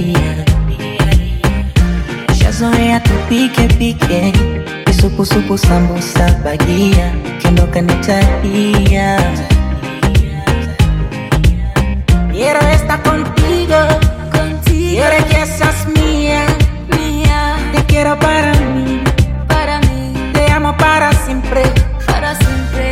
bia shazoea tupike pike visupusupu sambusa bagia kendoka nitalia Quiero estar contigo, contigo. Quiero que seas mía, mía. Te quiero para mí, para mí. Te amo para siempre, para siempre.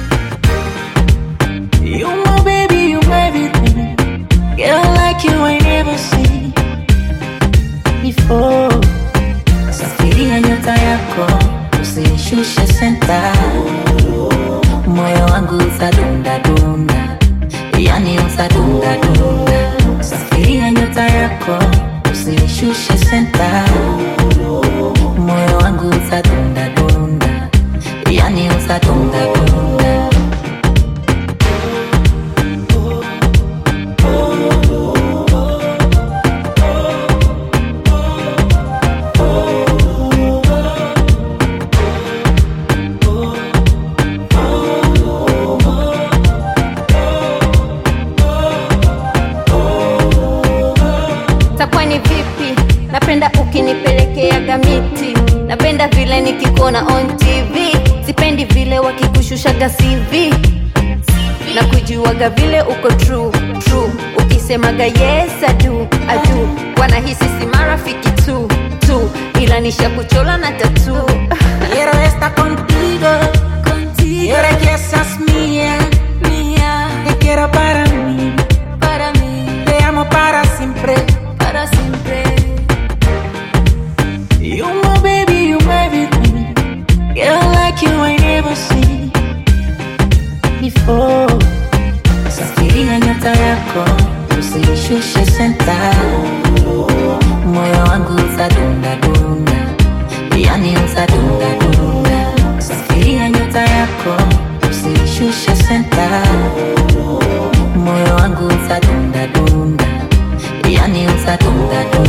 You my baby, you my everything. Girl like you I never see before. Safiria nyota yako, usishushe senta. Moyo wangu utadunda dunda, yani utadunda dunda. Safiria nyota yako, usishushe senta. Moyo wangu utadunda dunda, yani utadunda dunda. takuwa ni vipi napenda ukinipelekeaga miti napenda vile nikikuona on tv sipendi vile wakikushushaga cv na kujuaga vile uko true true ukisemaga yes adu adu wanahisi si marafiki tu tu ila nishakuchola na tatu Quiero estar contigo, contigo. Quiero que seas mía, mía. Te quiero para mí, para mí. Te amo para siempre, para siempre. You my baby, you my everything. Girl like you I never see before. Safiria nyota yako, usishushe senta. Moyo wangu utadunda dunda, yani utadunda dunda. Safiria nyota yako, usishushe senta. Moyo wangu utadunda dunda, yani utadunda dunda.